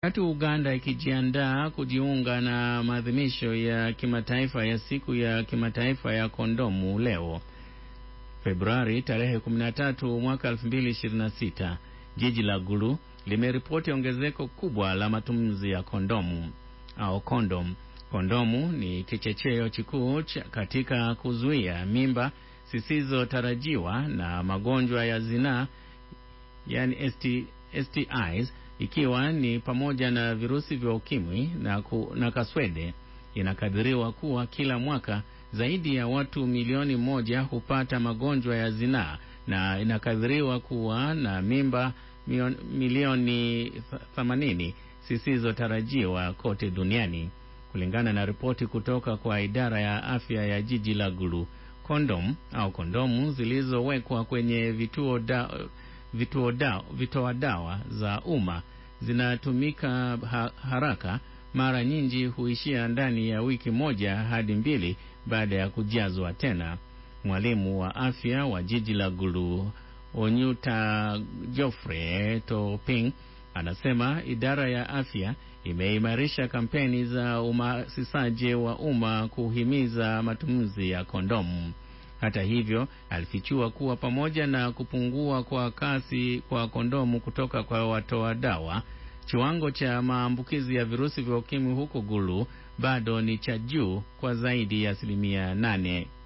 Wakati Uganda ikijiandaa kujiunga na maadhimisho ya kimataifa ya siku ya kimataifa ya kondomu leo Februari tarehe 13 mwaka 2026, jiji la Gulu limeripoti ongezeko kubwa la matumizi ya kondomu au kondom. Kondomu ni kichocheo kikuu katika kuzuia mimba zisizotarajiwa na magonjwa ya zinaa, yani ST, STIs ikiwa ni pamoja na virusi vya ukimwi na, ku, na kaswede. Inakadiriwa kuwa kila mwaka zaidi ya watu milioni moja hupata magonjwa ya zinaa na inakadiriwa kuwa na mimba milioni 80 zisizotarajiwa kote duniani, kulingana na ripoti kutoka kwa idara ya afya ya jiji la Gulu. Kondom au kondomu zilizowekwa kwenye vituo da, vituo da, vitoa dawa za umma zinatumika ha, haraka. Mara nyingi huishia ndani ya wiki moja hadi mbili baada ya kujazwa tena. Mwalimu wa afya wa jiji la Gulu Onyuta Geoffrey Toping anasema idara ya afya imeimarisha kampeni za uhamasishaji wa umma kuhimiza matumizi ya kondomu. Hata hivyo, alifichua kuwa pamoja na kupungua kwa kasi kwa kondomu kutoka kwa watoa dawa, kiwango cha maambukizi ya virusi vya ukimwi huko Gulu bado ni cha juu kwa zaidi ya asilimia nane.